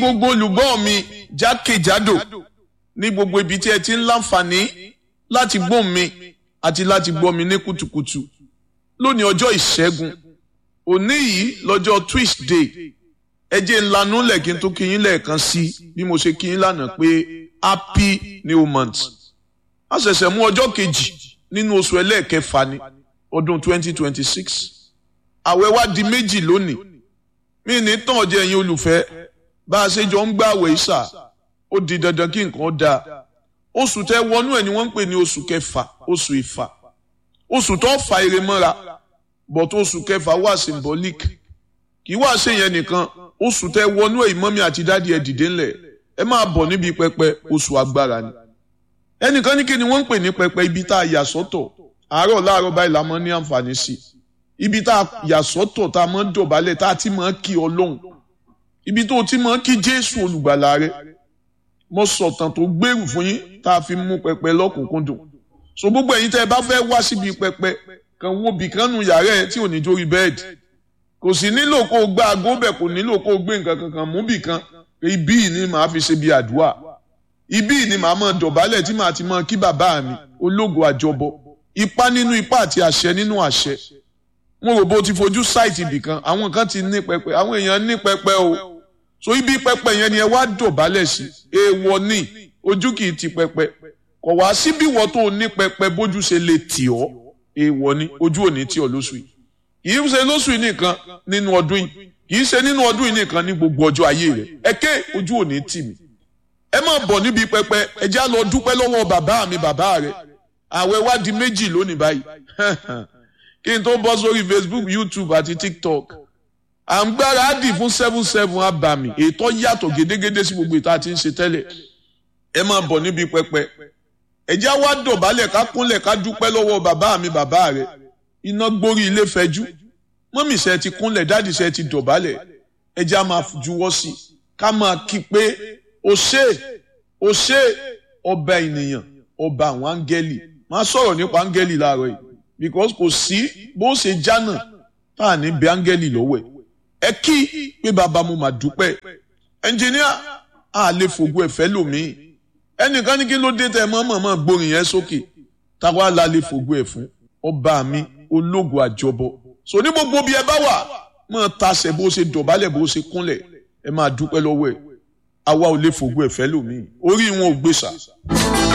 gbogbo olùgbọ́ mi jákèjádò ní gbogbo ibi tí ẹ ti ń láǹfààní láti gbọ́ mi àti láti gbọ́ mi ní kùtùkùtù lónìí ọjọ́ ìṣẹ́gun òní yìí lọ́jọ́ Tuesday ẹ jẹ́ ńlanú lẹ́kìn tó kí yín lẹ́ẹ̀kan sí bí mo ṣe kí yín lánàá pé happy new month a ṣẹ̀ṣẹ̀ mú ọjọ́ kejì nínú oṣù ẹlẹ́ẹ̀kẹfà ní ọdún 2026 àwẹ̀ wá di méjì lónìí mí ní tàn jẹ́ ẹ̀yin olùfẹ́ bá a ṣe jọ ń gbà àwẹ̀ ìṣà ó di dandan kí nǹkan dáa oṣù tẹ wọnú ẹ̀ ni wọ́n ń pè ní oṣù kẹfà oṣù ìfà oṣù tó fa ire mọ́ra but oṣù kẹfà wà symbolic kì í wá ṣe yẹn nìkan oṣù tẹ wọnú ẹ̀ ìmọ̀mí àti dádì ẹ̀ dìde ńlẹ̀ ẹ máa bọ̀ níbi pẹpẹ oṣù agbára ni ẹnìkan ní kí ni wọ́n ń pè ní pẹpẹ ibi tá a yà sọ́tọ̀ àárọ̀ láàárọ̀ báyìí la mọ́ ní àǹfààní sí ibi tá a yà sọ́tọ̀ tá a mọ́ dọ̀bálẹ̀ tá a ti mọ́ kí ọlọ́run ibi tó o ti mọ́ kí jésù olùgbàlà rẹ mo sọ̀tàn tó gbèrú fún yín tá a fi mú pẹpẹ lọ́kùnkúndùn so gbogbo ẹ̀yin tẹ́ ẹ bá fẹ́ wá síbi pẹpẹ kan wo bìkan nu yàrá ẹ tí ò ní jórí bẹ́ẹ̀dì kò sì nílò kó o gbá aago bẹ̀ kò nílò kó o gbé nǹkan kankan mú bìkan ibí yìí ni màá fi ṣe bí àdúrà ibí yìí ni màá mọ̀ dọ̀bálẹ̀ tí màá ti mọ̀ kí bàbá mi ológo àjọbọ ipá nínú ipá àti àṣẹ nínú àṣẹ mo rò bó ti fojú sáìtì ibìkan àwọn kan ti ní pẹpẹ àwọn èèyàn ní pẹpẹ o so ibi pẹpẹ yẹn ni ẹ wá dọ̀bálẹ̀ sí èèwọ̀ ni ojú kì í ti pẹpẹ kọ̀ wá síbí wọ́n tó ní pẹpẹ bójú ṣe lè tì ọ́ èèwọ̀ ni ojú ò ní tì ọ́ lóṣù yìí kì í ṣe lóṣù yìí nìkan nínú ọdún yìí kì í ṣe nínú ọdún yìí nìkan ní gbogbo ọjọ́ ayé rẹ̀ ẹ ké ojú ò ní tì mí ẹ má bọ̀ níbi pẹpẹ ẹ já lọ dúpẹ́ lọ́wọ́ bàbá mi bàbá rẹ̀ àwẹ̀ wá di méjì lónìí báyìí kí n tó bọ́ sórí Facebook YouTube àti TikTok à ń gbáradì fún seven seven abàmì ètò yàtọ̀ gédégédé sí gbogbo ìta tí ń ṣe tẹ́lẹ̀ ẹ máa bọ̀ níbi pẹpẹ ẹjẹ́ wá dọ̀bálẹ̀ ká kúnlẹ̀ ká dúpẹ́ lọ́wọ́ bàbá mi bàbá rẹ̀ iná gbórí ilé fẹjú mọ́mì ṣe ti kúnlẹ̀ dáàdì ṣe ti dọ̀bálẹ̀ ẹjẹ́ á máa juwọ́ sí i ká máa kí pé o ṣé o ṣé ọba ènìyàn ọba àwọn áńgẹ́lì máa sọ̀rọ̀ nípa áńgẹ́lì láàárọ̀ yìí because kò sí bó ṣe jánà tá à ní bẹ áńgẹ́lì lọ́wọ́ ẹ̀ ẹ kí pé bàbá mo máa dúpẹ́ ẹnjìníà a lè fògo ẹ̀fẹ́ lòmíì ẹnìkan ní kí ló dé tẹ mọ́mọ́mọ́ gbórin yẹn sókè táwa la lè fògo ẹ̀ fún ọba mi ológo àjọbọ so ní gbogbo bí ẹ bá wà máa tasẹ̀ bó ṣe dọ̀bálẹ̀ bó ṣe kúnlẹ̀ ẹ máa dúpẹ́ lọ́wọ́ ẹ̀ àwa ò lè fògo ẹ̀fẹ́ lòmíì orí wọn ò gbèsà.